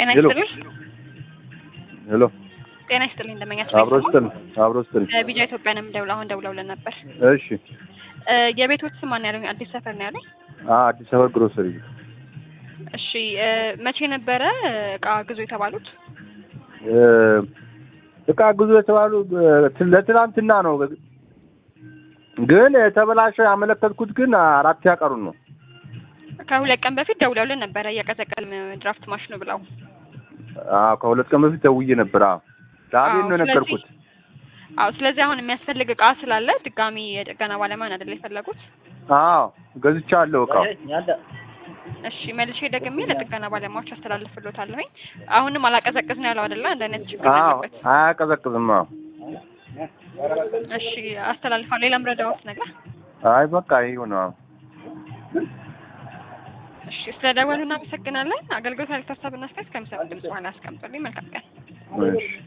ጤና ሄሎ ይስጥልኝ። ሄሎ ጤና ይስጥልኝ። እንደመኛችሁ አብሮ ስጥል አብሮ ስጥል ቢጃ ኢትዮጵያ ነው የምደውለው። አሁን ደውለውልን ነበር። እሺ እ የቤቶች ስም ማን ያሉኝ? አዲስ ሰፈር ነው ያሉኝ። አ አዲስ አበባ ግሮሰሪ እሺ እ መቼ ነበረ እቃ ግዙ የተባሉት? እ እቃ ግዙ የተባሉ እ ለትናንትና ነው ግን የተበላሸ ያመለከትኩት ግን አራት ያቀሩን ነው ከሁለት ቀን በፊት ደውለውልን ነበረ እየቀዘቀዝን ድራፍት ማሽኑ ብለው። አዎ ከሁለት ቀን በፊት ደውዬ ነበር አዎ ዳቤን ነው አዎ፣ የነገርኩት አዎ ስለዚህ አሁን የሚያስፈልግ እቃ ስላለ ድጋሚ የጥገና ባለሙያን አይደል የፈለጉት? አዎ ገዝቻለሁ እቃው እሺ መልሼ ደግሜ ለጥገና ባለሙያዎች አስተላልፍሎታለሁኝ። አሁንም አላቀዘቅዝ ነው ያለው አይደለ? አንድ አይነት ችግር አዎ አለበት። አያቀዘቅዝም አዎ እሺ አስተላልፋለሁ። ሌላም ረዳዎት ነገር? አይ በቃ ይሁን አዎ እሺ ስለደወሉ እናመሰግናለን። አገልግሎት ያልተሳሰብና አስተያየት ከሚሰጥ ድምጽ በኋላ አስቀምጡልኝ። መልካም ቀን። እሺ